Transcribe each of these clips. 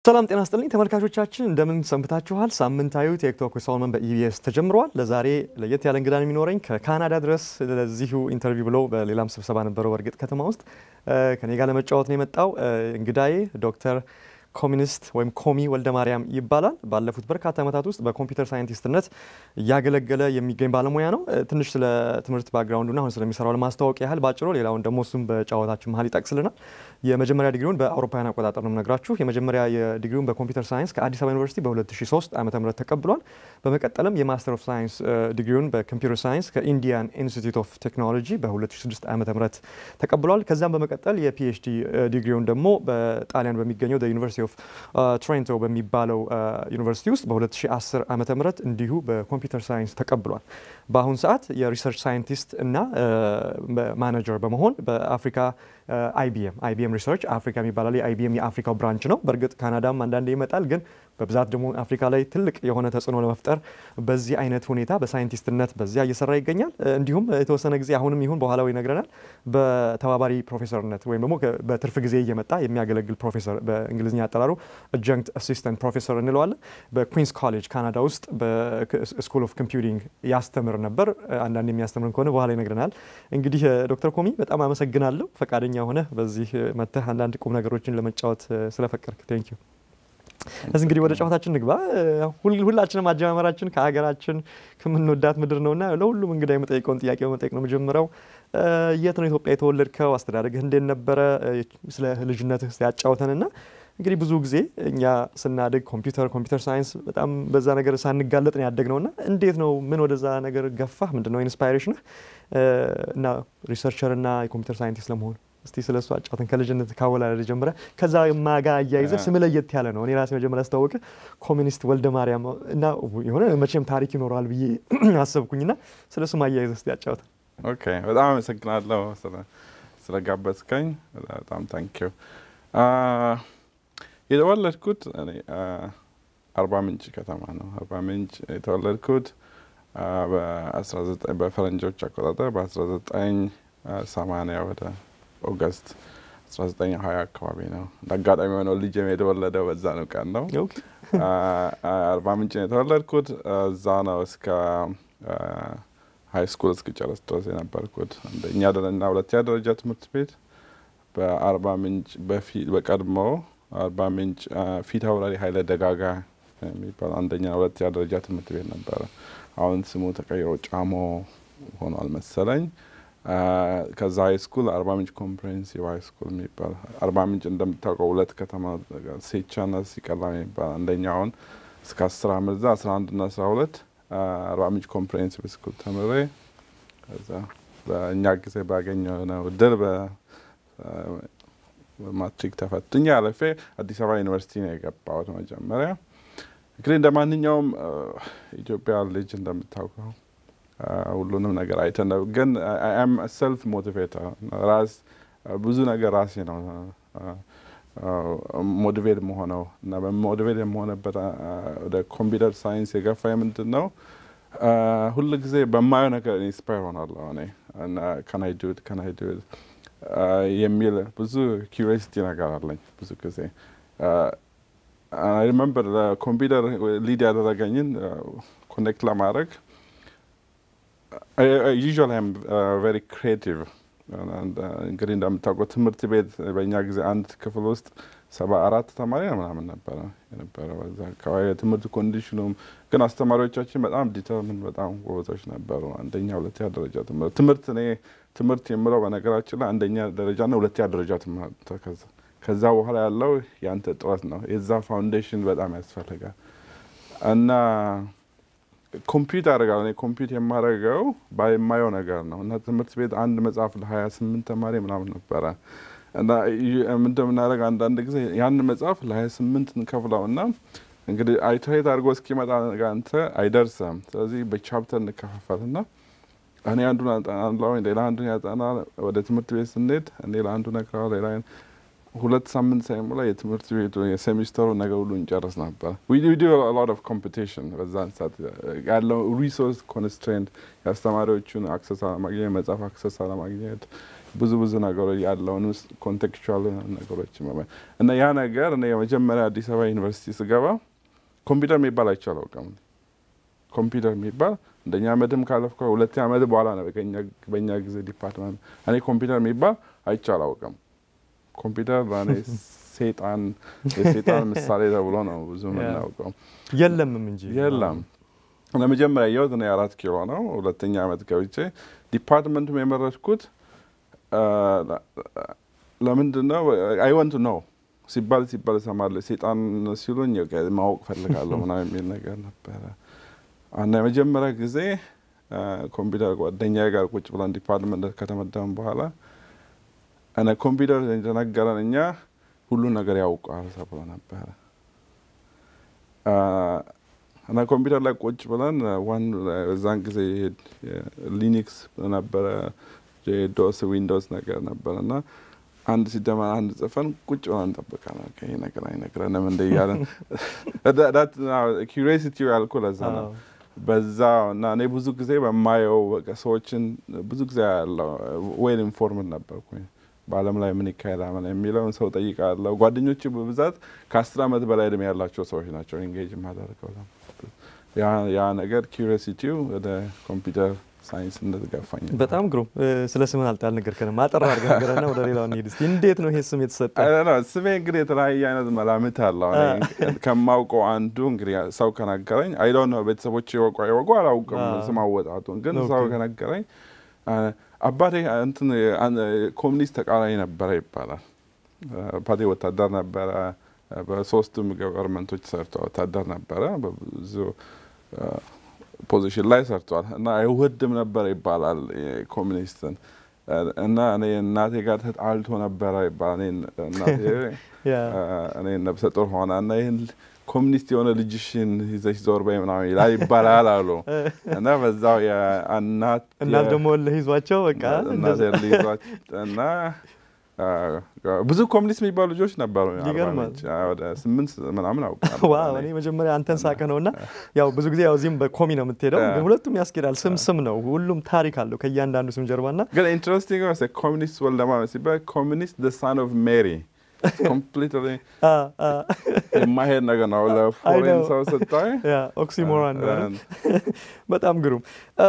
ሰላም ጤና ስጥልኝ ተመልካቾቻችን፣ እንደምን ሰንብታችኋል? ሳምንታዊ ቴክቶክ ሶልመን በኢቢኤስ ተጀምሯል። ለዛሬ ለየት ያለ እንግዳ ነው የሚኖረኝ ከካናዳ ድረስ ለዚሁ ኢንተርቪው ብሎ በሌላም ስብሰባ ነበረው በእርግጥ ከተማ ውስጥ ከኔ ጋር ለመጫወት ነው የመጣው። እንግዳዬ ዶክተር ኮሚኒስት ወይም ኮሚ ወልደ ማርያም ይባላል። ባለፉት በርካታ ዓመታት ውስጥ በኮምፒውተር ሳይንቲስትነት እያገለገለ የሚገኝ ባለሙያ ነው። ትንሽ ስለ ትምህርት ባክግራውንዱና አሁን ስለሚሰራው ለማስታወቅ ያህል ባጭሩ፣ ሌላውን ደግሞ እሱም በጨዋታችን መሀል ይጠቅስልናል። የመጀመሪያ ዲግሪውን በአውሮፓውያን አቆጣጠር ነው የምነግራችሁ። የመጀመሪያ ዲግሪውን በኮምፒውተር ሳይንስ ከአዲስ አበባ ዩኒቨርሲቲ በ2003 ዓ ም ተቀብሏል። በመቀጠልም የማስተር ኦፍ ሳይንስ ዲግሪውን በኮምፒውተር ሳይንስ ከኢንዲያን ኢንስቲትዩት ኦፍ ቴክኖሎጂ በ2006 ዓ ም ተቀብሏል። ከዚያም በመቀጠል የፒኤችዲ ዲግሪውን ደግሞ በጣሊያን በሚገኘው ዩኒቨርሲቲ ኦፍ ትሬንቶ በሚባለው ዩኒቨርሲቲ ውስጥ በ2010 ዓ ም እንዲሁ በኮምፒውተር ሳይንስ ተቀብሏል። በአሁኑ ሰዓት የሪሰርች ሳይንቲስት እና ማኔጀር በመሆን በአፍሪካ አይቢኤም አይቢኤም ሪሰርች አፍሪካ የሚባላል የአይቢኤም የአፍሪካው ብራንች ነው። በእርግጥ ካናዳም አንዳንዴ ይመጣል፣ ግን በብዛት ደግሞ አፍሪካ ላይ ትልቅ የሆነ ተጽዕኖ ለመፍጠር በዚህ አይነት ሁኔታ በሳይንቲስትነት በዚያ እየሰራ ይገኛል። እንዲሁም የተወሰነ ጊዜ አሁንም ይሁን በኋላው ይነግረናል በተባባሪ ፕሮፌሰርነት ወይም ደግሞ በትርፍ ጊዜ እየመጣ የሚያገለግል ፕሮፌሰር በእንግሊዝኛ አጠራሩ አጃንክት አሲስታንት ፕሮፌሰር እንለዋለን። በኩዊንስ ኮሌጅ ካናዳ ውስጥ በስኩል ኦፍ ኮምፒውቲንግ ያስተምር ነበር። አንዳንድ የሚያስተምርን ከሆነ በኋላ ይነግረናል። እንግዲህ ዶክተር ኮሚ በጣም አመሰግናለሁ ፈቃደኛ ሆነ በዚህ መተህ አንዳንድ ቁም ነገሮችን ለመጫወት ስለፈቀድክ ቴንክ ዩ። እዚህ እንግዲህ ወደ ጨዋታችን ንግባ። ሁላችንም አጀማመራችን ከሀገራችን ከምንወዳት ምድር ነውና ለሁሉም እንግዳ የመጠይቀውን ጥያቄ በመጠየቅ ነው የምጀምረው። የት ነው ኢትዮጵያ የተወለድከው? አስተዳደግህ እንዴት ነበረ? ስለ ልጅነትህ ያጫውተንና እንግዲህ ብዙ ጊዜ እኛ ስናድግ ኮምፒውተር ኮምፒውተር ሳይንስ በጣም በዛ ነገር ሳንጋለጥ ነው ያደግነውና እንዴት ነው ምን ወደዛ ነገር ገፋህ? ምንድን ነው ኢንስፓይሬሽንህ እና ሪሰርቸር እና የኮምፒውተር ሳይንቲስት ለመሆን እስቲ ስለ እሱ አጫውተን። ከልጅነት ካወላለድ ጀምረ ከዛ ማጋ አያይዘህ ስም ለየት ያለ ነው። እኔ ራሴ መጀመሪያ አስታወቅ ኮሚኒስት ወልደ ማርያም እና የሆነ መቼም ታሪክ ይኖረዋል ብዬ አሰብኩኝና ስለ እሱም አያይዘህ እስቲ አጫውተን። ኦኬ፣ በጣም አመሰግናለሁ ስለጋበዝከኝ። በጣም ታንኪዩ። የተወለድኩት አርባ ምንጭ ከተማ ነው። አርባ ምንጭ የተወለድኩት በፈረንጆች አቆጣጠር በ1980 ወደ ኦገስት 1920 አካባቢ ነው። አጋጣሚ የሆነው ልጅ የተወለደው በዛ ነው ቀን ነው። አርባ ምንጭ ነው የተወለድኩት። እዛ ነው እስከ ሀይ ስኩል እስክጨረስ ድረስ የነበርኩት። አንደኛ እና ሁለተኛ ደረጃ ትምህርት ቤት በአርባ ምንጭ በቀድሞ አርባ ምንጭ ፊት አውራሪ ኃይለ ደጋጋ የሚባል አንደኛ ሁለተኛ ደረጃ ትምህርት ቤት ነበረ። አሁን ስሙ ተቀይሮ ጫሞ ሆኗል መሰለኝ። ከዛ ሀይ ስኩል አርባ ምንጭ ኮምፕሬሄንሲቭ ሀይ ስኩል የሚባል አርባ ምንጭ እንደምታውቀው ሁለት ከተማ ሴቻና ሲቀላ የሚባል አንደኛውን እስከ አስር አመት እዛ አስራ አንድ ና አስራ ሁለት አርባ ምንጭ ኮምፕሬሄንሲቭ ስኩል ተምሬ ከዛ በእኛ ጊዜ ባገኘው ነው ድል በማትሪክ ተፈትኜ አለፌ አዲስ አበባ ዩኒቨርሲቲ ነው የገባሁት። መጀመሪያ እንግዲህ እንደ ማንኛውም ኢትዮጵያ ልጅ እንደምታውቀው ሁሉንም ነገር አይተን ነው። ግን አም ሰልፍ ሞቲቬተር ራስ ብዙ ነገር ራሴ ነው ሞቲቬት መሆነው እና በሞቲቬት የመሆነበት ወደ ኮምፒውተር ሳይንስ የገፋ ምንድን ነው ሁሉ ጊዜ በማየው ነገር ኢንስፓየር ሆናለሁ እኔ ከናይ ዱድ ከናይ ዱድ የሚል ብዙ ኪሪሲቲ ነገር አለኝ ብዙ ጊዜ ሪመምበር ለኮምፒውተር ሊድ ያደረገኝን ኮኔክት ለማድረግ ዩዥዋሊ አም ቬሪ ክሬቲቭ። እንግዲህ እንደምታውቀው ትምህርት ቤት በእኛ ጊዜ አንድ ክፍል ውስጥ ሰባ አራት ተማሪ ምናምን ነበረ የነበረ በዛ አካባቢ የትምህርት ኮንዲሽኑም ግን አስተማሪዎቻችን በጣም ዲተርምን በጣም ጎበዞች ነበሩ። አንደኛ ሁለተኛ ደረጃ ትምህርት ትምህርት እኔ ትምህርት የምለው በነገራችን ላይ አንደኛ ደረጃና ሁለተኛ ደረጃ ትምህርት ከዛ በኋላ ያለው የአንተ ጥረት ነው። የዛ ፋውንዴሽን በጣም ያስፈልጋል እና ኮምፒውት አደርጋለሁ እኔ ኮምፒውት የማደርገው የማየው ነገር ነው እና ትምህርት ቤት አንድ መጽሐፍ ለሀያ ስምንት ተማሪ ምናምን ነበረ እና እንደምናደርግ አንዳንድ ጊዜ ያን መጽሐፍ ለሀያ ስምንት እንከፍለው እና እንግዲህ አይተሄት አድርጎ እስኪመጣ አንተ አይደርስም። ስለዚህ በቻፕተር እንከፋፈል እና እኔ አንዱን አጠናለሁ፣ ሌላ አንዱን ያጠና። ወደ ትምህርት ቤት ስንሄድ እኔ ለአንዱ ነግረዋለሁ፣ ሌላ ሁለት ሳምንት ሳይሞላ የትምህርት ቤቱ የሴሚስተሩ ነገር ሁሉ እንጨርስ ነበር። ሎት ኦፍ ኮምፒቲሽን በዛን ሰዓት ያለው ሪሶርስ ኮንስትሬንት የአስተማሪዎቹን አክሰስ አለማግኘት፣ መጽሐፍ አክሰስ አለማግኘት፣ ብዙ ብዙ ነገሮች ያለውን ውስጥ ኮንቴክቹዋል ነገሮች እና ያ ነገር እኔ የመጀመሪያ አዲስ አበባ ዩኒቨርሲቲ ስገባ ኮምፒውተር የሚባል አይቼ አላውቅም። ኮምፒውተር የሚባል እንደኛ አመድም ካለፍከ ሁለተኛ አመት በኋላ ነው በእኛ ጊዜ ዲፓርትመንት እኔ ኮምፒውተር የሚባል አይቼ አላውቅም። ኮምፒውተር ለእኔ ሴጣን የሴጣን ምሳሌ ተብሎ ነው ብዙ የምናውቀው። የለምም እንጂ የለም። ለመጀመሪያ ያየሁት እኔ አራት ኪሎ ነው። ሁለተኛ አመት ገብቼ ዲፓርትመንቱም የመረጥኩት ለምንድን ነው አይ ወንት ነው ሲባል ሲባል እሰማለሁ። ሴጣን ሲሉኝ ማወቅ ፈልጋለሁ ምናምን የሚል ነገር ነበረ። እና የመጀመሪያ ጊዜ ኮምፒውተር ጓደኛ ጋር ቁጭ ብለን ዲፓርትመንት ከተመደብን በኋላ እኔ ኮምፒውተር እንደነገረን እኛ ሁሉን ነገር ያውቃል ተብሎ ነበረ እና ኮምፒውተር ላይ ቁጭ ብለን ዋን በዛን ጊዜ ሊኒክስ ነበረ ዶስ ዊንዶውስ ነገር ነበረ እና አንድ ሲደመር አንድ ጽፈን ቁጭ ብለን እንጠብቃለን። ይሄ ነገር አይነግረንም እንደ እያለን ኪሪሲቲ ያልኩ ለዛ ነው። በዛ እና እኔ ብዙ ጊዜ በማየው ሰዎችን ብዙ ጊዜ ያለው ዌል ኢንፎርምድ ነበርኩኝ። በዓለም ላይ ምን ይካሄዳል የሚለውን ሰው ጠይቃለሁ። ጓደኞች በብዛት ከአስር ዓመት በላይ እድሜ ያላቸው ሰዎች ናቸው ኢንጌጅ ማደርገው። ያ ነገር ኪሪሲቲው ወደ ኮምፒውተር ሳይንስ እንደተጋፋኝ በጣም ግሩም። ስለ ስምን አልጣል ነገር ከነማ አጠር አድርገህ ነገረና ወደ ሌላው እንሂድ እስኪ። እንዴት ነው ይሄ ስም የተሰጠ? ስሜ እንግዲህ የተለያየ አይነት መላምት አለው። ከማውቀው አንዱ እንግዲህ ሰው ከነገረኝ አይ ዶንት ኖ ቤተሰቦች ይወቁ አይወቁ አላውቅም ስም አወጣቱን፣ ግን ሰው ከነገረኝ አባቴ እንትን ኮሚኒስት ተቃራኒ ነበረ ይባላል። አባቴ ወታደር ነበረ። በሶስቱም ገቨርንመንቶች ሰርቶ ወታደር ነበረ። በብዙ ፖዚሽን ላይ ሰርቷል እና አይወድም ነበር ይባላል ኮሚኒስትን እና እኔ እናቴ ጋር ተጣልቶ ነበረ ይባላል። እናቴ እኔ ነብሰ ጡር ሆና እና ይህን ኮሚኒስት የሆነ ልጅሽን ይዘሽ ዞር በይ ምናምን ይላል ይባላል አሉ እና በዛው የእናት እናት ደግሞ ለይዟቸው በቃ እናት ልይዟቸው እና ብዙ ኮሚኒስት የሚባሉ ልጆች ነበሩ። ይገርማል። ወደ ስምንት ምናምን አውቃለሁ። ዋው እኔ መጀመሪያ አንተን ሳቀ ነው እና ያው ብዙ ጊዜ ያው እዚህም በኮሚ ነው የምትሄደው፣ ግን ሁለቱም ያስኬዳል። ስም ስም ነው፣ ሁሉም ታሪክ አለው ከእያንዳንዱ ስም ጀርባ ና ግን ኢንትረስቲንግ ኮሚኒስት ወልደማ ሲባል ኮሚኒስት ደ ሳን ኦፍ ሜሪ ኮምፕሊትሊ የማሄድ ነገር ነው ለፎሬን ሰው ስታይ ኦክሲሞራን በጣም ግሩም።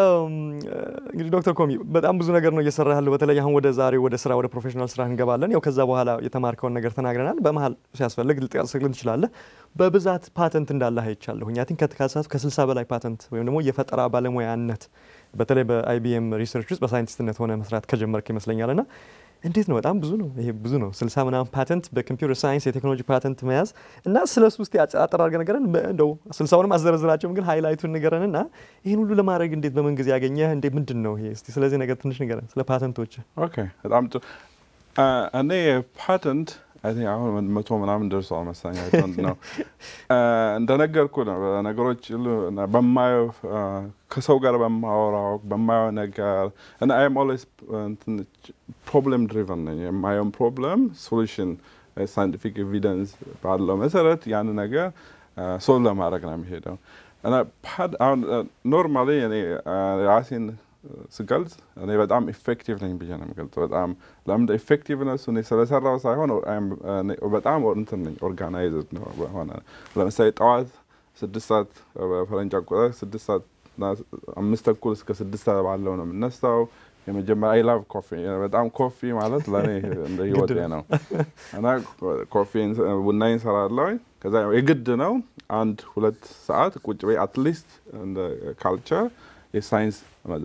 እንግዲህ ዶክተር ኮሚ በጣም ብዙ ነገር ነው እየሰራ ያለው። በተለይ አሁን ወደ ዛሬው ወደ ስራ ወደ ፕሮፌሽናል ስራ እንገባለን። ያው ከዛ በኋላ የተማርከውን ነገር ተናግረናል። በመሀል ሲያስፈልግ ልጠቅስልን ትችላለህ። በብዛት ፓተንት እንዳለህ አይቻለሁኝ። አይ ቲንክ ከተካሳቱ ከስልሳ በላይ ፓተንት ወይም ደግሞ የፈጠራ ባለሙያነት በተለይ በአይቢኤም ሪሰርች ውስጥ በሳይንቲስትነት ሆነ መስራት ከጀመርክ ይመስለኛል ና እንዴት ነው? በጣም ብዙ ነው። ይሄ ብዙ ነው። ስልሳ ምናምን ፓተንት በኮምፒውተር ሳይንስ የቴክኖሎጂ ፓተንት መያዝ እና ስለ እሱ ውስጥ አጠር አድርገህ ንገረን። እንደው ስልሳውንም አዘረዝራቸውም ግን ሃይላይቱን ንገረን እና ይህን ሁሉ ለማድረግ እንዴት በምን ጊዜ ያገኘህ? እንዴ ምንድን ነው ይሄ? እስቲ ስለዚህ ነገር ትንሽ ንገረን፣ ስለ ፓተንቶች። ኦኬ፣ በጣም ጥሩ። እኔ ፓተንት አሁን መቶ ምናምን ደርሷል መሰለኝ ነው እንደነገርኩ ነው። ነገሮች በማየው ከሰው ጋር በማወራው በማየው ነገር እና አይም ኦልዌይስ ፕሮብለም ድሪቨን ነኝ። የማየውን ፕሮብለም ሶሉሽን ሳይንቲፊክ ኤቪደንስ ባለው መሰረት ያን ነገር ሶልቭ ለማድረግ ነው የሚሄደው እና አሁን ኖርማሊ እኔ ራሴን ስገልጽ እኔ በጣም ኢፌክቲቭ ነኝ ብዬ ነው የምገልጸው። በጣም ለምን ኢፌክቲቭነሱ እኔ ስለሰራው ሳይሆን በጣም እንትን ነኝ ኦርጋናይዝድ ነው ሆነ። ለምሳሌ ጠዋት ስድስት ሰዓት በፈረንጅ አቆጣጠር ስድስት ሰዓት አምስት ተኩል እስከ ስድስት ሰዓት ባለው ነው የምነሳው። የመጀመሪያ አይ ላቭ ኮፊ በጣም ኮፊ ማለት ለእኔ እንደ ህይወቴ ነው እና ኮፊ ቡናዬን እሰራለሁ። ከዛ የግድ ነው አንድ ሁለት ሰዓት ቁጭ በይ አትሊስት እንደ ካልቸር የሳይንስ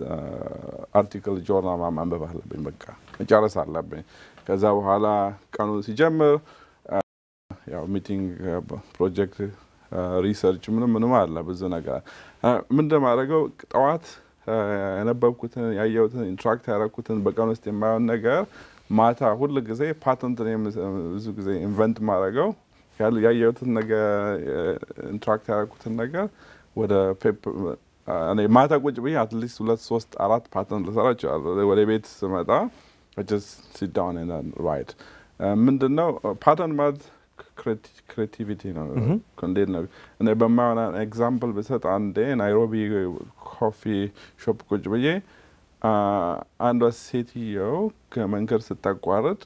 አርቲክል ጆርናል ማንበብ አለብኝ። በቃ መጨረስ አለብኝ። ከዛ በኋላ ቀኑ ሲጀምር ያው ሚቲንግ፣ ፕሮጀክት፣ ሪሰርች ምንም ምንም አለ ብዙ ነገር ምን እንደማደርገው ጠዋት የነበብኩትን ያየሁትን ኢንትራክት ያደረኩትን በቀን ውስጥ የማየውን ነገር ማታ ሁል ጊዜ ፓተንት ብዙ ጊዜ ኢንቨንት ማድረገው ያየሁትን ነገር ኢንትራክት ያደረኩትን ነገር ወደ እኔ ማታ ቁጭ ብዬ አትሊስት ሁለት ሶስት አራት ፓተንት ልሰራ እችላለሁ። ወደ ቤት ስመጣ ሲዳውን ራይት ምንድን ነው ፓተንት ማለት ክሬቲቪቲ ነው። እንዴት ነው እኔ በማይሆን ኤግዛምፕል ብሰጥ አንዴ ናይሮቢ ኮፊ ሾፕ ቁጭ ብዬ አንዷ ሴትየው ከመንገድ ስታቋርጥ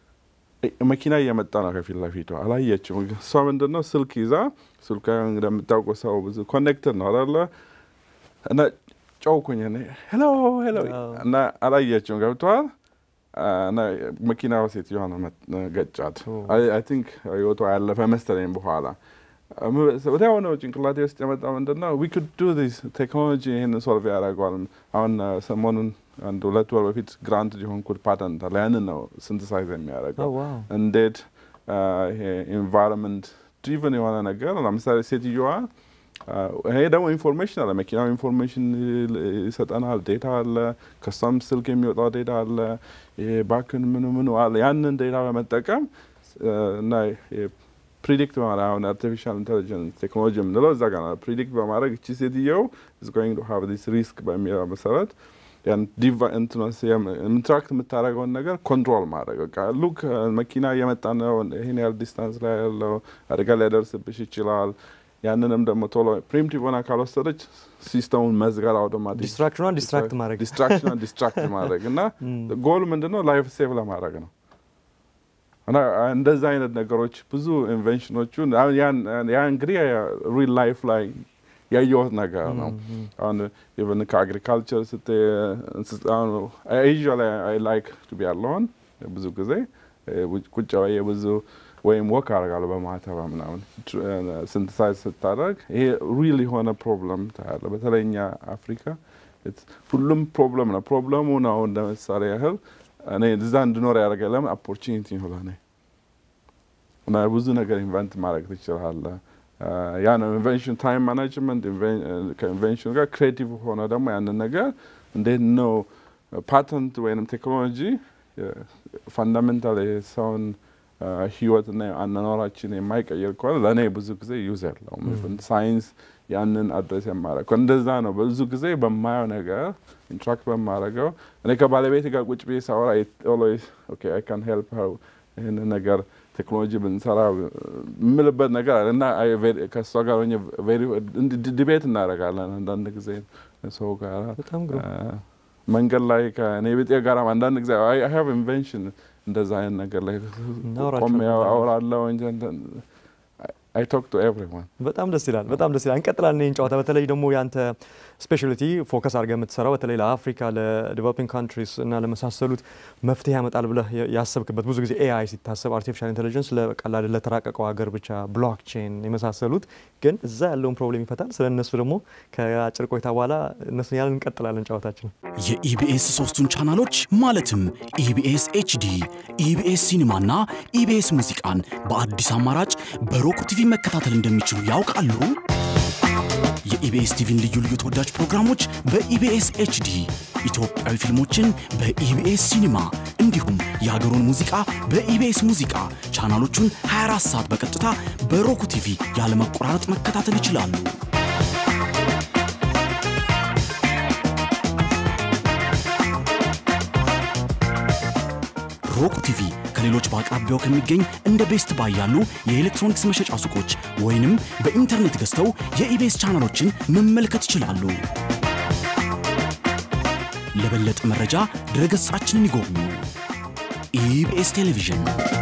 መኪና እየመጣ ነው ከፊት ለፊቷ አላየችም። እሷ ምንድን ነው ስልክ ይዛ ስልኳ እንደምታውቁ ሰው ብዙ ኮኔክትድ ነው አለ እና ጨውኩኝ ሄሎ ሄሎ እና አላየችም። ገብተዋል እና መኪናው ሴትዮዋ ነው ገጫት። አይ ቲንክ ህይወቷ ያለፈ መሰለኝ በኋላ ወዲያው ነው ጭንቅላቴ ውስጥ የመጣው ምንድን ነው ዊ ኩድ ዱ ዲስ ቴክኖሎጂ ይህንን ሶልቭ ያደርገዋል። አሁን ሰሞኑን አንድ ሁለት ወር በፊት ግራንት የሆንኩት ፓተንት አለ። ያንን ነው ሲንተሳይዝ የሚያደርገው እንዴት ይሄ ኢንቫይሮንመንት ድሪቨን የሆነ ነገር ለምሳሌ ሴትዮዋ ይሄ ደግሞ ኢንፎርሜሽን አለ። መኪናው ኢንፎርሜሽን ይሰጠናል። ዴታ አለ። ከሷም ስልክ የሚወጣው ዴታ አለ። ይሄ ባክን ምኑ ምኑ አለ። ያንን ዴታ በመጠቀም እና ፕሪዲክት በማድረግ አሁን አርቲፊሻል ኢንቴሊጀንስ ቴክኖሎጂ የምንለው እዛ ጋር ፕሪዲክት በማድረግ እቺ ሴትየው ኢዝ ጎይንግ ቱ ሃቭ ዲስ ሪስክ በሚለው መሰረት ያን ዲቫ እንትነስ ኢንትራክት የምታደርገውን ነገር ኮንትሮል ማድረግ በቃ ሉክ መኪና እየመጣ ነው፣ ይህን ያህል ዲስታንስ ላይ ያለው አደጋ ሊያደርስብሽ ይችላል። ያንንም ደግሞ ቶሎ ፕሪምቲቭ ሆና ካልወሰደች ሲስተሙን መዝጋት አውቶማቲክ ዲስትራክሽኗን ዲስትራክት ማድረግ ዲስትራክሽኗን ዲስትራክት ማድረግ እና ጎል ምንድን ነው ላይፍ ሴቭ ለማድረግ ነው። እና እንደዛ አይነት ነገሮች ብዙ ኢንቨንሽኖቹ ያ እንግዲህ ሪል ላይፍ ላይ ያየሁት ነገር ነው። አሁን ኢቨን ከአግሪካልቸር ስት ኤዥያ ላይ አይ ላይክ ቱ ቢ አለሆን ብዙ ጊዜ ቁጭ ብዬ ብዙ ወይም ወክ አደርጋለሁ በማተባ ምናምን ሲንተሳይዝ ስታደርግ ይሄ ሪል የሆነ ፕሮብለም ታያለ። በተለይ እኛ አፍሪካ ሁሉም ፕሮብለም ነው። ፕሮብለሙ ነው እንደ ምሳሌ ያህል እኔ እዛ እንድኖር ያደርገ ለምን ኦፖርቹኒቲ ነው ለእኔ እና ብዙ ነገር ኢንቨንት ማድረግ ትችላለህ። ያ ነው ኢንቨንሽን ታይም ማናጅመንት ከኢንቨንሽን ጋር ክሬቲቭ ሆነ ደግሞ ያንን ነገር እንዴት ነው ፓተንት ወይም ቴክኖሎጂ ፋንዳሜንታል የሰውን ህይወትና አኗኗራችን የማይቀይር ከሆነ ለእኔ ብዙ ጊዜ ዩዝ ያለውም ሳይንስ ያንን አድረስ የማረግ እንደዛ ነው። ብዙ ጊዜ በማየው ነገር ኢንትራክት በማረገው እኔ ከባለቤት ጋር ቁጭ ብዬ ሳወራ ኦልዌይስ ኦኬ አይ ካን ሄልፕ ሀር ይህን ነገር ቴክኖሎጂ ብንሰራ የምልበት ነገር አለ እና ከእሷ ጋር ሆኜ ዲቤት እናደርጋለን። አንዳንድ ጊዜ ሰው ጋር መንገድ ላይ ከእኔ ቤጤ ጋር አንዳንድ ጊዜ አይ ሀቭ ኢንቨንሽን እንደዛ አይነት ነገር ላይ ቆሜ አወራለሁ እንጂ አይ ቶክ ቱ ኤቭሪዋን በጣም ደስ ይላል። በጣም ደስ ይላል። እንቀጥላለን ይህን ጨዋታ። በተለይ ደግሞ የአንተ ስፔሻሊቲ ፎከስ አድርገህ የምትሰራው በተለይ ለአፍሪካ ለዲቨሎፒንግ ካንትሪስ እና ለመሳሰሉት መፍትሄ ያመጣል ብለህ ያሰብክበት ብዙ ጊዜ ኤአይ ሲታሰብ አርቲፊሻል ኢንቴሊጀንስ ለቀላል ለተራቀቀው ሀገር ብቻ ብሎክቼን የመሳሰሉት ግን እዛ ያለውን ፕሮብሌም ይፈታል። ስለ እነሱ ደግሞ ከአጭር ቆይታ በኋላ እነሱን ያለን እንቀጥላለን ጨዋታችን። የኢቢኤስ ሶስቱን ቻናሎች ማለትም ኢቢኤስ ኤችዲ፣ ኢቢኤስ ሲኒማና ኢቢኤስ ሙዚቃን በአዲስ አማራጭ በሮክ ቲቪ መከታተል እንደሚችሉ ያውቃሉ? የኢቢኤስ ቲቪን ልዩ ልዩ ተወዳጅ ፕሮግራሞች በኢቢኤስ ኤችዲ፣ ኢትዮጵያዊ ፊልሞችን በኢቢኤስ ሲኒማ እንዲሁም የሀገሩን ሙዚቃ በኢቢኤስ ሙዚቃ ቻናሎቹን 24 ሰዓት በቀጥታ በሮክ ቲቪ ያለመቆራረጥ መከታተል ይችላሉ። ሮክ ቲቪ ከሌሎች በአቅራቢያው ከሚገኝ እንደ ቤስት ባይ ያሉ የኤሌክትሮኒክስ መሸጫ ሱቆች ወይንም በኢንተርኔት ገዝተው የኢቤስ ቻናሎችን መመልከት ይችላሉ። ለበለጠ መረጃ ድረገጻችንን ይጎብኙ። ኢቢኤስ ቴሌቪዥን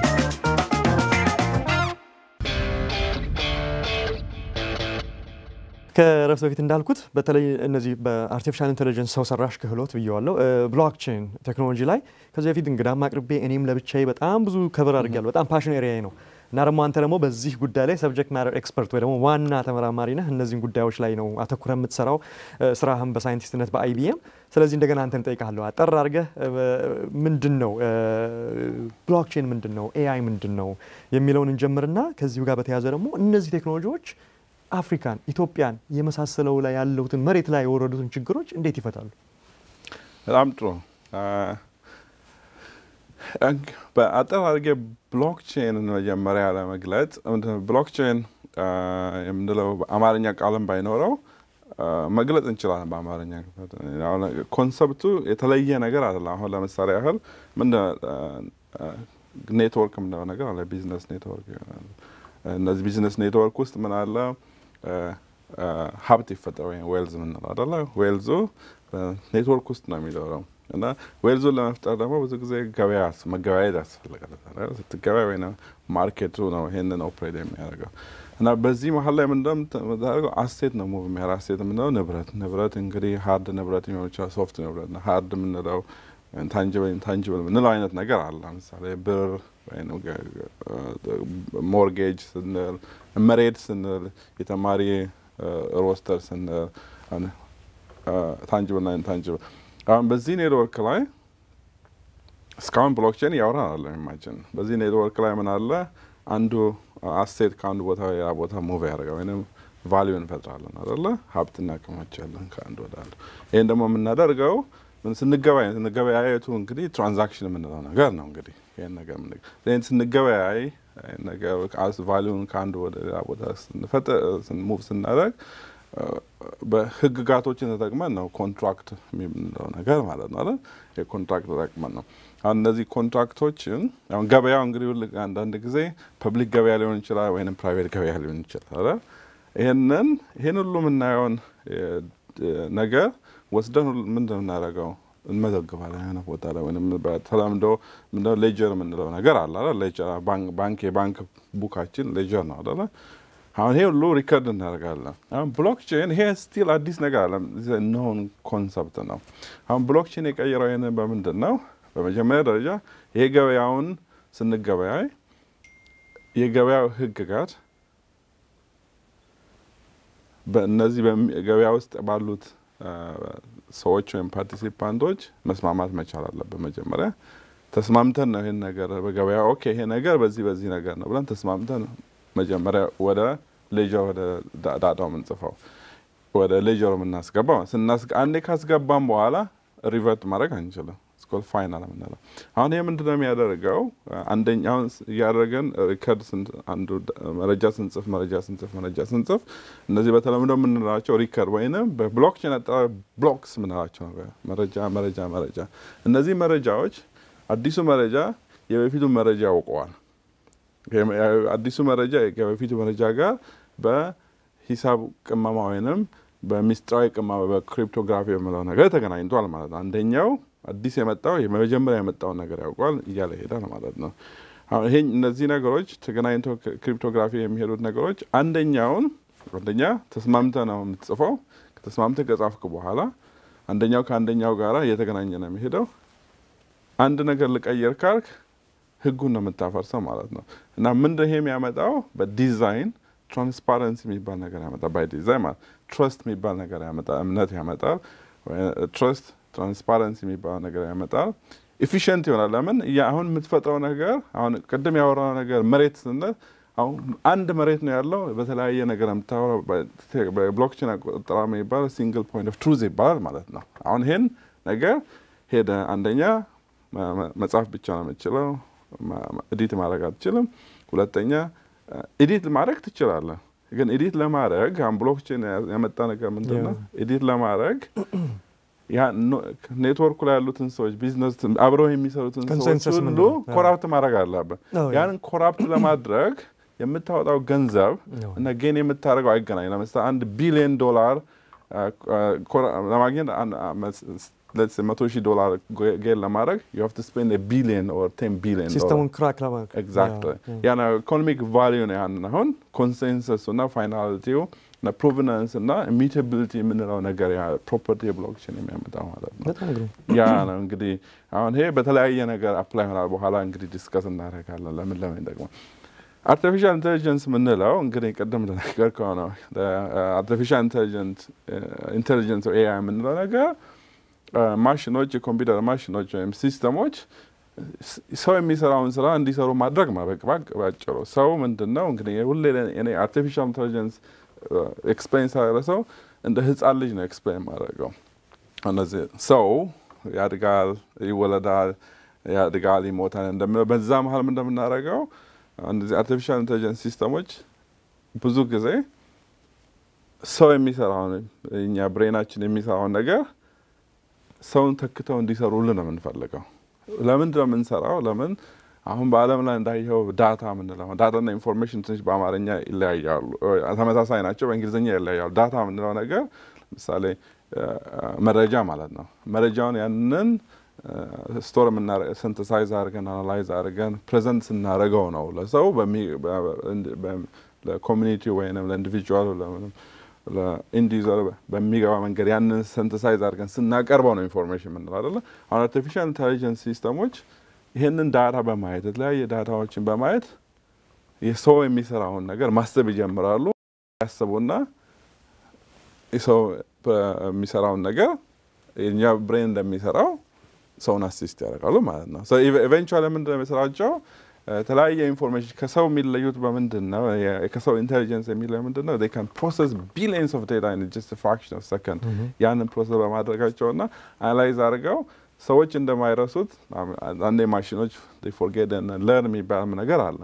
ከረፍት በፊት እንዳልኩት በተለይ እነዚህ በአርቲፊሻል ኢንቴሊጀንስ ሰው ሰራሽ ክህሎት ብየዋለሁ ብሎክቼን ቴክኖሎጂ ላይ ከዚህ በፊት እንግዳም አቅርቤ እኔም ለብቻዬ በጣም ብዙ ከበር አድርጌያለሁ። በጣም ፓሽን ኤሪያዬ ነው እና ደግሞ አንተ ደግሞ በዚህ ጉዳይ ላይ ሰብጀክት ማተር ኤክስፐርት ወይ ደግሞ ዋና ተመራማሪ ነህ። እነዚህን ጉዳዮች ላይ ነው አተኩረ የምትሰራው ስራህም በሳይንቲስትነት በአይቢኤም። ስለዚህ እንደገና አንተን እጠይቅሃለሁ አጠር አድርገህ ምንድን ነው ብሎክቼን ምንድን ነው ኤአይ ምንድን ነው የሚለውን እንጀምርና ከዚሁ ጋር በተያያዘ ደግሞ እነዚህ ቴክኖሎጂዎች አፍሪካን ኢትዮጵያን የመሳሰለው ላይ ያለሁትን መሬት ላይ የወረዱትን ችግሮች እንዴት ይፈታሉ? በጣም ጥሩ። በአጠር አድርጌ ብሎክቼንን መጀመሪያ ለመግለጽ ብሎክቼን የምንለው አማርኛ ቃልም ባይኖረው መግለጽ እንችላለን። በአማርኛ ኮንሰፕቱ የተለየ ነገር አለ። አሁን ለምሳሌ ያህል ምን ኔትወርክ የምንለው ነገር አለ። ቢዝነስ ኔትወርክ እነዚህ ቢዝነስ ኔትወርክ ውስጥ ምን አለ? ሀብት ይፈጠር ወይም ዌልዝ የምንለው አደለ። ዌልዙ ኔትወርክ ውስጥ ነው የሚኖረው እና ዌልዙን ለመፍጠር ደግሞ ብዙ ጊዜ ገበያ መገበያየት ያስፈልጋል። ስትገበያ ወይ ማርኬቱ ነው ይሄንን ኦፕሬት የሚያደርገው እና በዚህ መሀል ላይ ምንደምታደርገው አሴት ነው ሙቭ የሚያር አሴት የምንለው ንብረት ንብረት እንግዲህ ሀርድ ንብረት ሊሆን ይችላል፣ ሶፍት ንብረት ነው። ሀርድ የምንለው ታንጅብል ኢንታንጅብል የምንለው አይነት ነገር አለ። ለምሳሌ ብር ወይም ሞርጌጅ ስንል፣ መሬት ስንል፣ የተማሪ ሮስተር ስንል ታንጅብል ና ኢንታንጅብል አሁን በዚህ ኔትወርክ ላይ እስካሁን ብሎክቼን እያወራን አለ ኢማጅን በዚህ ኔትወርክ ላይ ምን አለ አንዱ አሴት ከአንዱ ቦታ ሌላ ቦታ ሙቭ ያደርጋል ወይም ቫሊዩ እንፈጥራለን አደለ ሀብት እናከማቻለን ከአንድ ወደ አንዱ ይህን ደግሞ የምናደርገው ስንገበያይ ስንገበያየቱ እንግዲህ ትራንዛክሽን የምንለው ነገር ነው እንግዲህ ይህን ነገር ይህን ስንገበያይ ነገር ቫሊዩን ከአንዱ ወደ ሌላ ቦታ ሙቭ ስናደርግ በህግጋቶችን ተጠቅመን ነው ኮንትራክት የምንለው ነገር ማለት ነው አይደል? የኮንትራክት ተጠቅመን ነው። አሁን እነዚህ ኮንትራክቶችን አሁን ገበያው እንግዲህ አንዳንድ ጊዜ ፐብሊክ ገበያ ሊሆን ይችላል ወይም ፕራይቬት ገበያ ሊሆን ይችላል አይደል? ይህንን ይህን ሁሉ የምናየውን ነገር ወስደን ምንድን የምናደርገው እንመዘግባለን የሆነ ቦታ ላይ ወይም በተለምዶ ምንድነው ሌጀር የምንለው ነገር አለ አይደል? ሌጀር ባንክ የባንክ ቡካችን ሌጀር ነው አይደል? አሁን ይሄ ሁሉ ሪከርድ እናደርጋለን። አሁን ብሎክቼን ይሄ ስቲል አዲስ ነገር አለ ኖን ኮንሰፕት ነው። አሁን ብሎክቼን የቀየረው ይህንን በምንድን ነው? በመጀመሪያ ደረጃ ይሄ ገበያውን ስንገበያይ የገበያው ህግጋት በእነዚህ ገበያ ውስጥ ባሉት ሰዎች ወይም ፓርቲሲፓንቶች መስማማት መቻል አለብን። መጀመሪያ ተስማምተን ነው ይህን ነገር በገበያ ኦኬ፣ ይሄ ነገር በዚህ በዚህ ነገር ነው ብለን ተስማምተን መጀመሪያ ወደ ሌጀር ወደ ዳታው የምንጽፈው ወደ ሌጀሩ የምናስገባው አንዴ ካስገባም በኋላ ሪቨርት ማድረግ አንችልም። ስኮል ፋይናል የምንለው አሁን ይህ ምንድን ነው የሚያደርገው? አንደኛውን እያደረገን ሪከርድ አንዱ መረጃ ስንጽፍ መረጃ ስንጽፍ መረጃ ስንጽፍ እነዚህ በተለምዶ የምንላቸው ሪከርድ ወይንም በብሎክቼን አጠራር ብሎክስ የምንላቸው መረጃ መረጃ መረጃ እነዚህ መረጃዎች አዲሱ መረጃ የበፊቱ መረጃ ያውቀዋል። አዲሱ መረጃ ከበፊቱ መረጃ ጋር በሂሳብ ቅመማ ወይንም በሚስጥራዊ ቅመማ በክሪፕቶግራፊ የምለው ነገር ተገናኝቷል ማለት ነው። አንደኛው አዲስ የመጣው የመጀመሪያ የመጣውን ነገር ያውቋል እያለ ይሄዳል ማለት ነው። አሁን ይሄ እነዚህ ነገሮች ተገናኝተው ክሪፕቶግራፊ የሚሄዱት ነገሮች አንደኛውን አንደኛ ተስማምተ ነው የምትጽፈው። ከተስማምተ ከጻፍክ በኋላ አንደኛው ከአንደኛው ጋራ እየተገናኘ ነው የሚሄደው። አንድ ነገር ልቀየር ካልክ ህጉን ነው የምታፈርሰው ማለት ነው። እና ምንድን ይሄ የሚያመጣው በዲዛይን ትራንስፓረንሲ የሚባል ነገር ያመጣል። ባይ ዲዛይን ማለት ትረስት የሚባል ነገር ያመጣል። እምነት ያመጣል። ትረስት ትራንስፓረንሲ የሚባል ነገር ያመጣል። ኢፊሽንት ይሆናል። ለምን አሁን የምትፈጥረው ነገር አሁን ቅድም ያወራው ነገር መሬት ስንል አሁን አንድ መሬት ነው ያለው። በተለያየ ነገር የምታወራው በብሎክቼን አቆጣጠር የሚባለው ሲንግል ፖይንት ኦፍ ትሩዝ ይባላል ማለት ነው። አሁን ይሄን ነገር ሄደ አንደኛ መጻፍ ብቻ ነው የምችለው ኤዲት ማድረግ አትችልም። ሁለተኛ ኤዲት ማድረግ ትችላለህ፣ ግን ኤዲት ለማድረግ አሁን ብሎክቼን ያመጣ ነገር ምንድን ነው? ኤዲት ለማድረግ ኔትወርኩ ላይ ያሉትን ሰዎች ቢዝነስ አብረው የሚሰሩትን ሰዎች ሁሉ ኮራፕት ማድረግ አለብን። ያንን ኮራፕት ለማድረግ የምታወጣው ገንዘብ እና ጌን የምታደርገው አይገናኝ። ለምሳሌ አንድ ቢሊዮን ዶላር ለማግኘት መቶ ሺህ ዶላር ጌን ለማድረግ ዩ ሃቭ ቱ ስፔንድ ቢሊዮን ኦር ቴን ቢሊዮን ሲስተሙን ክራክ ለማድረግ ኤግዛክትሊ ያ ኢኮኖሚክ ቫሊዩ ነው። ያን አሁን ኮንሴንሰሱ እና ፋይናሊቲው እና ፕሮቨናንስ እና ኢሚታቢሊቲ የምንለው ነገር ፕሮፐርቲ ብሎክቼን የሚያመጣው ማለት ነው። ያ ነው እንግዲህ አሁን ይሄ በተለያየ ነገር አፕላይ ሆናል። በኋላ እንግዲህ ዲስከስ እናደርጋለን ለምን ለምን ይጠቅማል። አርቲፊሻል ኢንቴሊጀንስ የምንለው እንግዲህ ቅድም እንደነገርከው ነው። አርቲፊሻል ኢንቴሊጀንስ ኤአይ የምንለው ነገር ማሽኖች የኮምፒውተር ማሽኖች ወይም ሲስተሞች ሰው የሚሰራውን ስራ እንዲሰሩ ማድረግ ባጭሩ። ሰው ምንድን ነው እንግዲህ ሁሌ እኔ አርቲፊሻል ኢንቴሊጀንስ ኤክስፕሌን ሳደርግ ሰው እንደ ህፃን ልጅ ነው ኤክስፕሌን ማድረገው። እነዚህ ሰው ያድጋል፣ ይወለዳል፣ ያድጋል፣ ይሞታል እንደምለው በዛ መሀል ምን እንደምናደርገው እነዚህ አርቲፊሻል ኢንቴሊጀንስ ሲስተሞች ብዙ ጊዜ ሰው የሚሰራውን እኛ ብሬናችን የሚሰራውን ነገር ሰውን ተክተው እንዲሰሩልን ነው የምንፈልገው። ለምንድን ነው የምንሰራው? ለምን አሁን በዓለም ላይ እንዳየው ዳታ የምንለው ዳታና ኢንፎርሜሽን ትንሽ በአማርኛ ይለያያሉ፣ ተመሳሳይ ናቸው፣ በእንግሊዝኛ ይለያያሉ። ዳታ የምንለው ነገር ለምሳሌ መረጃ ማለት ነው። መረጃውን ያንን ስቶር ሲንተሳይዝ አድርገን አናላይዝ አድርገን ፕሬዘንት ስናደርገው ነው ለሰው ለኮሚኒቲ ወይም ለኢንዲቪጁዋል ለኢንዲቪዙዋል በሚገባ መንገድ ያንን ሲንተሳይዝ አድርገን ስናቀርበው ነው ኢንፎርሜሽን የምንለው አይደለ። አሁን አርቲፊሻል ኢንቴሊጀንስ ሲስተሞች ይህንን ዳታ በማየት የተለያየ ዳታዎችን በማየት የሰው የሚሰራውን ነገር ማሰብ ይጀምራሉ። ያስቡና ሰው የሚሰራውን ነገር የኛ ብሬን እንደሚሰራው ሰውን አሲስት ያደርጋሉ ማለት ነው። ኢቨንቹዋሊ ምንድን ነው የሚሰራቸው? የተለያየ ኢንፎርሜሽን ከሰው የሚለዩት በምንድን ነው? ከሰው ኢንቴሊጀንስ የሚለዩ ምንድን ነው? ካን ፕሮሰስ ቢሊየንስ ኦፍ ዴታ ኢን ጀስት ፍራክሽን ኦፍ ሰከንድ ያንን ፕሮሰስ በማድረጋቸው እና አናላይዝ አድርገው ሰዎች እንደማይረሱት አንዴ ማሽኖች ፎርጌት ለርን የሚባል ነገር አለ።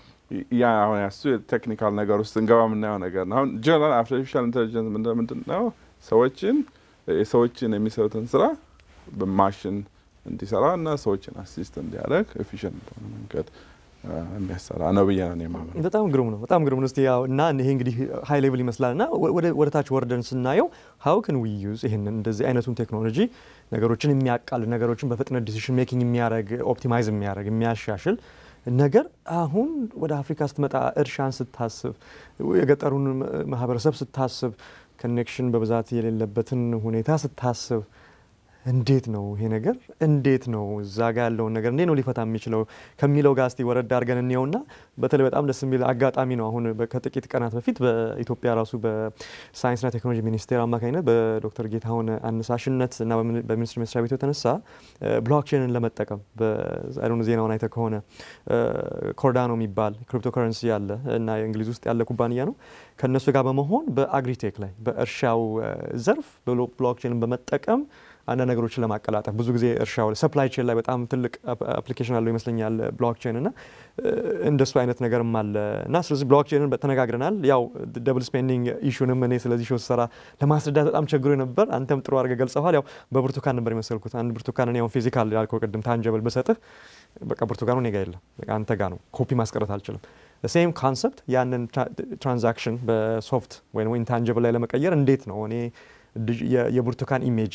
ያ አሁን ያሱ ቴክኒካል ነገር ውስጥ እንገባ የምናየው ነገር ነው። አሁን ጀነራል አርቲፊሻል ኢንቴሊጀንስ ምንድን ነው? ሰዎችን የሰዎችን የሚሰሩትን ስራ በማሽን እንዲሰራ እና ሰዎችን አሲስት እንዲያደርግ ኤፊሽንት መንገድ የሚያሰራ ነው ብዬ ነው የማምነው። በጣም ግሩም ነው። በጣም ግሩም ነው። እስቲ ያው እና ይሄ እንግዲህ ሀይ ሌቭል ይመስላል እና ወደ ታች ወርደን ስናየው ሀው ክን ዊ ዩዝ ይህንን እንደዚህ አይነቱን ቴክኖሎጂ ነገሮችን የሚያቃል ነገሮችን በፍጥነት ዲሲሽን ሜኪንግ የሚያደርግ ኦፕቲማይዝ የሚያደርግ የሚያሻሽል ነገር አሁን ወደ አፍሪካ ስትመጣ እርሻን ስታስብ የገጠሩን ማህበረሰብ ስታስብ ኮኔክሽን በብዛት የሌለበትን ሁኔታ ስታስብ እንዴት ነው ይሄ ነገር እንዴት ነው እዛ ጋ ያለውን ነገር እንዴት ነው ሊፈታ የሚችለው ከሚለው ጋር እስቲ ወረድ አድርገን እንየውና በተለይ በጣም ደስ የሚል አጋጣሚ ነው። አሁን ከጥቂት ቀናት በፊት በኢትዮጵያ ራሱ በሳይንስና ቴክኖሎጂ ሚኒስቴር አማካኝነት በዶክተር ጌታሁን አነሳሽነት እና በሚኒስትር መስሪያ ቤቱ የተነሳ ብሎክቼንን ለመጠቀም በአይዶን ዜናውን አይተ ከሆነ ኮርዳኖ የሚባል ክሪፕቶ ከረንሲ ያለ እና እንግሊዝ ውስጥ ያለ ኩባንያ ነው ከእነሱ ጋር በመሆን በአግሪቴክ ላይ በእርሻው ዘርፍ ብሎክቼንን በመጠቀም አንዳንድ ነገሮችን ለማቀላጠፍ ብዙ ጊዜ እርሻው ሰፕላይ ቼን ላይ በጣም ትልቅ አፕሊኬሽን አለው ይመስለኛል ብሎክቼን እና እንደሱ አይነት ነገርም አለ እና ስለዚህ ብሎክቼንን ተነጋግረናል። ያው ደብል ስፔንዲንግ ኢሹንም እኔ ስለዚህ ሾ ስሰራ ለማስረዳት በጣም ቸግሮ ነበር። አንተም ጥሩ አድርገህ ገልጸዋል። ያው በብርቱካን ነበር የመሰልኩት። አንድ ብርቱካን እኔ አሁን ፊዚካል ያልከው ቅድም ታንጀብል ብሰጥህ በቃ ብርቱካኑ እኔ ጋ የለም፣ በቃ አንተ ጋ ነው። ኮፒ ማስቀረት አልችልም። ሴም ኮንሰፕት ያንን ትራንዛክሽን በሶፍት ወይም ኢንታንጀብል ላይ ለመቀየር እንዴት ነው እኔ የብርቱካን ኢሜጅ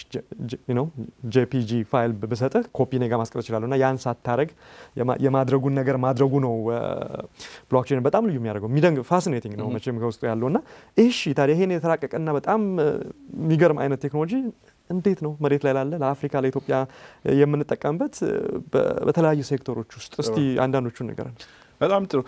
ጄፒጂ ፋይል ብሰጥህ ኮፒ ኔጋ ማስቀረት ይችላሉ እና ያን ሳታረግ የማድረጉን ነገር ማድረጉ ነው ብሎክቼን በጣም ልዩ የሚያደርገው። የሚደንግ ፋሲኔቲንግ ነው መቼም ከውስጡ ያለው እና እሺ ታዲያ ይሄን የተራቀቀና በጣም የሚገርም አይነት ቴክኖሎጂ እንዴት ነው መሬት ላይ ላለ ለአፍሪካ ለኢትዮጵያ የምንጠቀምበት በተለያዩ ሴክተሮች ውስጥ እስቲ አንዳንዶቹን ንገረን። በጣም ጥሩ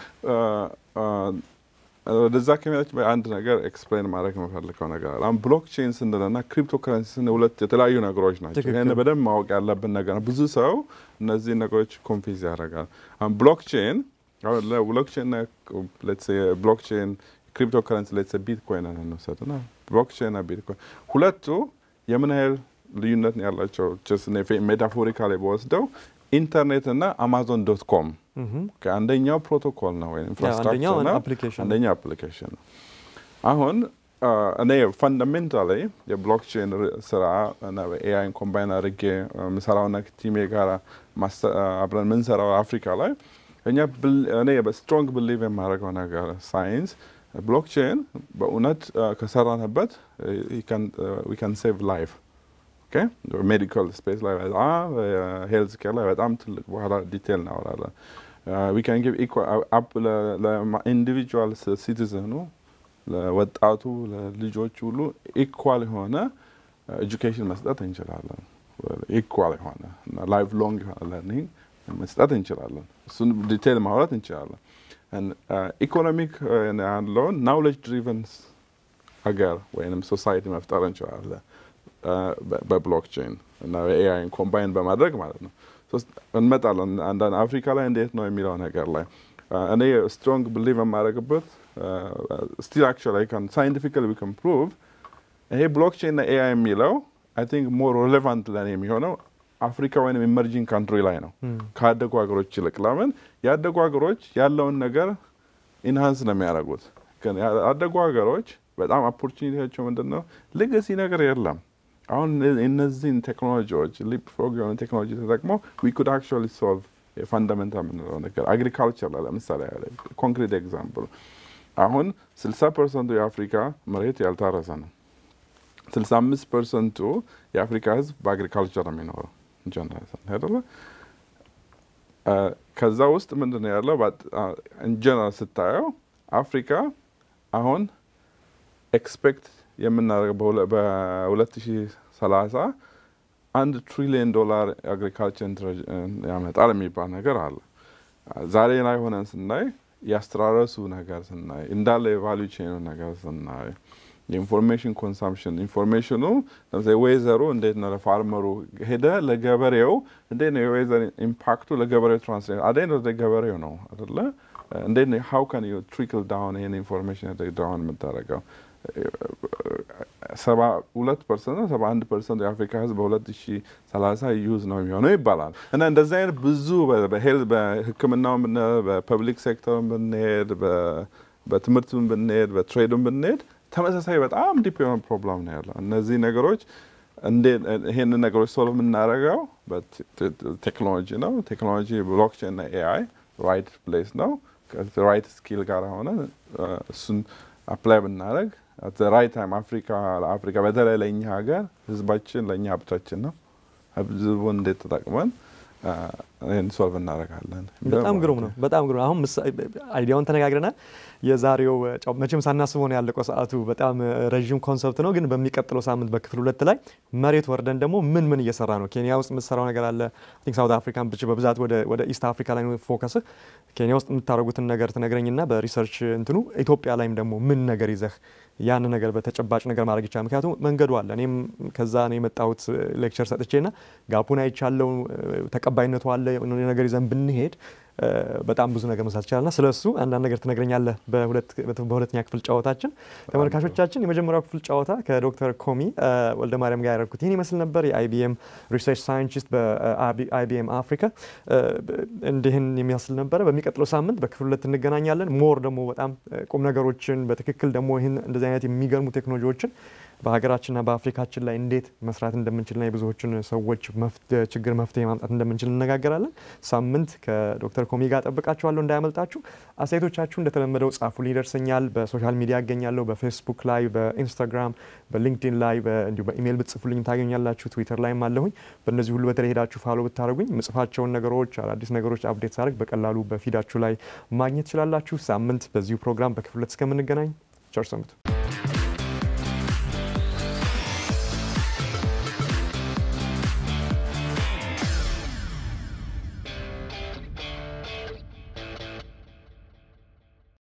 ወደዛ ከሚላች አንድ ነገር ኤክስፕሌን ማድረግ የምፈልገው ነገር አለ። አሁን ብሎክቼን ስንልና ክሪፕቶ ከረንሲ ስንል ሁለት የተለያዩ ነገሮች ናቸው። ይህን በደንብ ማወቅ ያለብን ነገር ነው። ብዙ ሰው እነዚህ ነገሮች ኮንፊዝ ያደርጋል። አሁን ብሎክቼን ብሎክቼን ብሎክቼን ክሪፕቶ ከረንሲ ሌትስ ቢትኮይን እንውሰድና ብሎክቼን ቢትኮይን ሁለቱ የምን ያህል ልዩነት ነው ያላቸው? ሜታፎሪካሊ በወስደው ኢንተርኔት እና አማዞን ዶት ኮም አንደኛው ፕሮቶኮል ነው ወይም ኢንፍራስትራክቸር ነው፣ አንደኛው አፕሊኬሽን ነው። አሁን እኔ ፈንዳሜንታሊ የብሎክቼን ስራ እና በኤአይን ኮምባይን አድርጌ የምሰራውና ቲሜ ጋር አብረን የምንሰራው አፍሪካ ላይ እኛ እኔ በስትሮንግ ብሊቭ የማደርገው ነገር ሳይንስ ብሎክቼን በእውነት ከሰራንበት ዊ ካን ሴቭ ላይፍ ሜዲካል ስፔስ ላይ በጣም ሄልዝ ኬር ላይ በጣም ትልቅ በኋላ ዲቴል እናወራለን። ዊ ካን ጊቭ ለኢንዲቪጁዋል ሲቲዝኑ ለወጣቱ ለልጆች ሁሉ ኢኳል የሆነ ኤጁኬሽን መስጠት እንችላለን። ኢኳል የሆነ ላይፍ ሎንግ የሆነ ለርኒንግ መስጠት እንችላለን። እሱን ዲቴል ማውራት እንችላለን። ኢኮኖሚክ ያለውን ናውሌጅ ድሪቨን ሀገር ወይም ሶሳይቲ መፍጠር እንችላለን በብሎክቼን እና በኤአይን ኮምባይን በማድረግ ማለት ነው። እንመጣለን አንዳንድ አፍሪካ ላይ እንዴት ነው የሚለው ነገር ላይ እኔ ስትሮንግ ብሊቭ የማደርግበት ስቲል አክቹዋሊ ካን ሳይንቲፊካሊ ዊ ካን ፕሩቭ ይሄ ብሎክቼን እና ኤአይ የሚለው አይ ቲንክ ሞር ሬሌቫንት ለእኔ የሚሆነው አፍሪካ ወይም ኢመርጂንግ ካንትሪ ላይ ነው ካደጉ ሀገሮች ይልቅ። ለምን ያደጉ ሀገሮች ያለውን ነገር ኢንሃንስ ነው የሚያደርጉት። ግን ያደጉ ሀገሮች በጣም ኦፖርቹኒቲያቸው ምንድን ነው? ሌጋሲ ነገር የለም። አሁን እነዚህን ቴክኖሎጂዎች ሊፕ ፍሮግ የሆነ ቴክኖሎጂ ተጠቅመው ዊ ኩድ አክቹዋሊ ሶልቭ ፋንዳሜንታል የምንለው ነገር አግሪካልቸር ላይ ለምሳሌ ኮንክሪት ኤግዛምፕል አሁን ስልሳ ፐርሰንቱ የአፍሪካ መሬት ያልታረሰ ነው። ስልሳ አምስት ፐርሰንቱ የአፍሪካ ህዝብ በአግሪካልቸር ነው የሚኖረው ጀነራል አይደለ? ከዛ ውስጥ ምንድን ነው ያለው ኢንጀነራል ስታየው አፍሪካ አሁን ኤክስፔክት የምናደርገው በሁለት ሺ ሰላሳ አንድ ትሪሊየን ዶላር አግሪካልቸር ያመጣል የሚባል ነገር አለ። ዛሬ ላይ ሆነን ስናይ ያስተራረሱ ነገር ስናይ እንዳለ የቫሉ ቼኑ ነገር ስናይ የኢንፎርሜሽን ኮንሳምፕሽን ኢንፎርሜሽኑ ለምሳሌ ዌዘሩ እንዴት ነው ለፋርመሩ ሄደ ለገበሬው እንዴት ነው የዌዘር ኢምፓክቱ ለገበሬው ትራንስሌት አደ ወደ ገበሬው ነው አደለ እንዴት ነው ሀው ካን ዩ ትሪክል ዳውን ይህን ኢንፎርሜሽን ዳውን የምታደርገው ሰባ ሁለት ፐርሰንት ነው ሰባ አንድ ፐርሰንት የአፍሪካ ህዝብ በሁለት ሺ ሰላሳ ዩዝ ነው የሚሆነው ይባላል እና እንደዚህ አይነት ብዙ በሄልዝ በህክምናው በፐብሊክ ሴክተሩን ብንሄድ በትምህርቱን ብንሄድ በትሬዱን ብንሄድ ተመሳሳይ በጣም ዲፕ የሆነ ፕሮብለም ነው ያለው። እነዚህ ነገሮች ይሄንን ነገሮች ሶልቭ የምናደርገው ቴክኖሎጂ ነው። ቴክኖሎጂ ብሎክቼን እና ኤአይ ራይት ፕሌስ ነው። ራይት ስኪል ጋር ሆነ እሱን አፕላይ ብናደረግ ራይት ታይም አፍሪካ ለአፍሪካ በተለይ ለእኛ ሀገር ህዝባችን ለእኛ ሀብታችን ነው። ህዝቡን እንዴት ተጠቅመን ይህን ሶልቭ እናደርጋለን። በጣም ግሩም ነው። በጣም ግሩም አሁን አይዲያውን ተነጋግረናል። የዛሬው መቼም ሳናስበው ነው ያለቀው ሰዓቱ። በጣም ረዥም ኮንሰፕት ነው፣ ግን በሚቀጥለው ሳምንት በክፍል ሁለት ላይ መሬት ወርደን ደግሞ ምን ምን እየሰራ ነው። ኬንያ ውስጥ የምትሰራው ነገር አለ። ቲንክ ሳውት አፍሪካን ብቻ በብዛት ወደ ኢስት አፍሪካ ላይ ፎከስህ። ኬንያ ውስጥ የምታደርጉትን ነገር ትነግረኝና በሪሰርች እንትኑ ኢትዮጵያ ላይም ደግሞ ምን ነገር ይዘህ ያን ነገር በተጨባጭ ነገር ማድረግ ይቻላል። ምክንያቱም መንገዱ አለ። እኔም ከዛ ነው የመጣሁት ሌክቸር ሰጥቼና ጋፑን አይቻለው፣ ተቀባይነቱ አለ። ነገር ይዘን ብንሄድ በጣም ብዙ ነገር መስራት ይቻላልና ስለ እሱ አንዳንድ ነገር ትነግረኛለህ በሁለተኛ ክፍል ጨዋታችን። ተመልካቾቻችን የመጀመሪያው ክፍል ጨዋታ ከዶክተር ኮሚ ወልደ ማርያም ጋር ያደረግኩት ይህን ይመስል ነበር። የአይቢኤም ሪሰርች ሳይንቲስት በአይቢኤም አፍሪካ እንዲህን የሚያስል ነበረ። በሚቀጥለው ሳምንት በክፍል ሁለት እንገናኛለን። ሞር ደግሞ በጣም ቁም ነገሮችን በትክክል ደግሞ ይህን እንደዚህ አይነት የሚገርሙ ቴክኖሎጂዎችን በሀገራችንና በአፍሪካችን ላይ እንዴት መስራት እንደምንችልና የብዙዎችን ሰዎች ችግር መፍትሄ ማምጣት እንደምንችል እነጋገራለን። ሳምንት ከዶክተር ኮሚ ጋር ጠብቃችኋለሁ፣ እንዳያመልጣችሁ። አስተያየቶቻችሁ እንደተለመደው ጻፉልኝ፣ ይደርሰኛል። በሶሻል ሚዲያ ያገኛለሁ። በፌስቡክ ላይ፣ በኢንስታግራም፣ በሊንክዲን ላይ እንዲሁ በኢሜይል ብትጽፉልኝ ታገኛላችሁ። ትዊተር ላይም አለሁኝ። በእነዚህ ሁሉ በተለይ ሄዳችሁ ፋሎ ብታደርጉኝ ምጽፋቸውን ነገሮች አዳዲስ ነገሮች አፕዴት ሳደርግ በቀላሉ በፊዳችሁ ላይ ማግኘት ትችላላችሁ። ሳምንት በዚሁ ፕሮግራም በክፍል ሁለት እስከምንገናኝ ቸር ሰንብቱ።